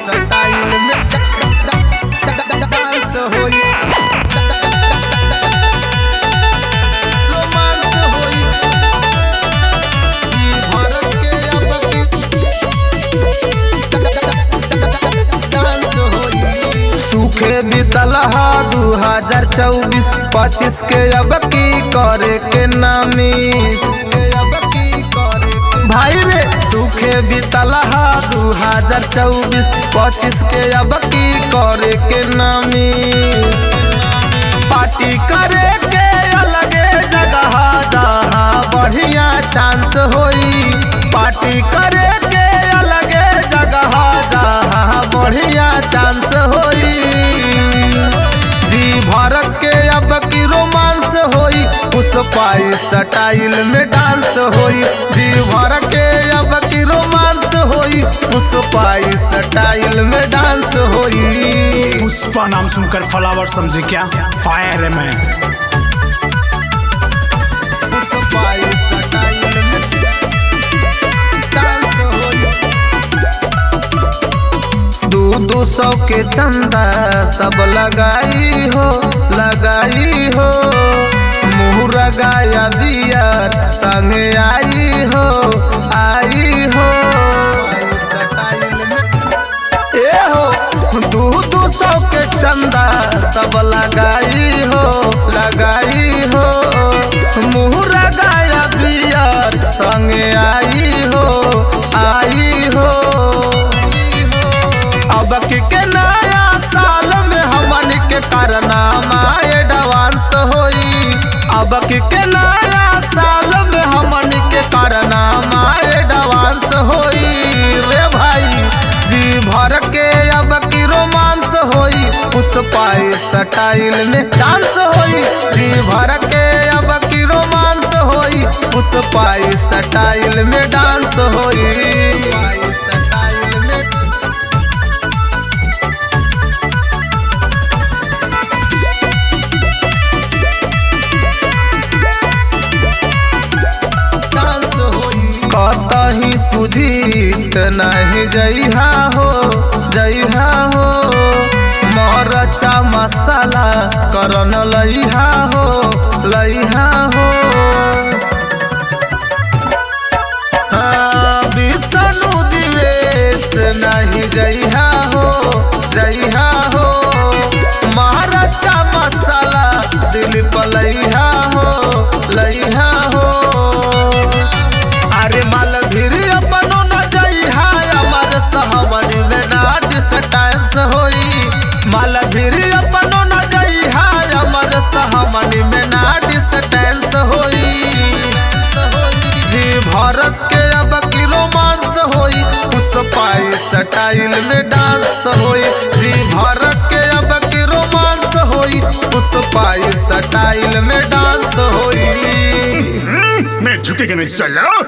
style में dance होई romance होई जी भर के अब डांस होई सूखे बीतल हा दू हजार चौबीस पच्चीस के अब की करे के नामी भाई रे सूखे बीतल हा दू हजार चौबीस पच्चीस के अब की करे के नामी पार्टी करे के अलगे जगह जहाँ बढ़िया चांस होई पार्टी करे के अलगे जगह जहाँ बढ़िया चांस होई जी भारत के अब की रोमांस होई उस पाई स्टाइल में डांस होई जी भारत के अब की रोमांस होई उस पाई स्टाइल में डांस होई पुष्पा नाम सुनकर फ्लावर समझे क्या फायर है मैं उस पाई स्टाइल में डांस होई दू दू सौ के चंदा सब लगाई हो लगाई हो मुहरा गाया दिया संग आई हो आई हो ए हो दू दू सौ के चंदा सब लगाई हो लगाई हो मुहरा गाया दिया संग आई हो आई हो अब की के नया साल में हमन के कारनामा एडवांस होई अब की के नया साल में हमन के कारनामा एडवांस होई रे भाई जी भर के अब की रोमांस होई उस पाई स्टाइल में डांस होई जी भर के अब की रोमांस होई उस पाई स्टाइल में डांस होई पाई स्टाइल में डांस होई कतही सुजीत नहीं जइहा हो जइहा हो मरचा मसाला करन लइहा हो लइहा हो हाँ, विष्णु दिवेश नहीं जइहा हो जइहा हो महाराजा मसाला दिल पलइहा हो लइहा हो अरे माल भीर अपनो न जइहा अमर सहमन में ना डिस्टेंस होई माल भीर अपनो न जइहा अमर सहमन में ना डिस्टेंस होई जी भारत के अब की रोमांस होई उस पाई स्टाइल में डांस होई जी भारत के अब की रोमांस होई उस पाई स्टाइल में डांस होई मैं झुकेगा नहीं चलो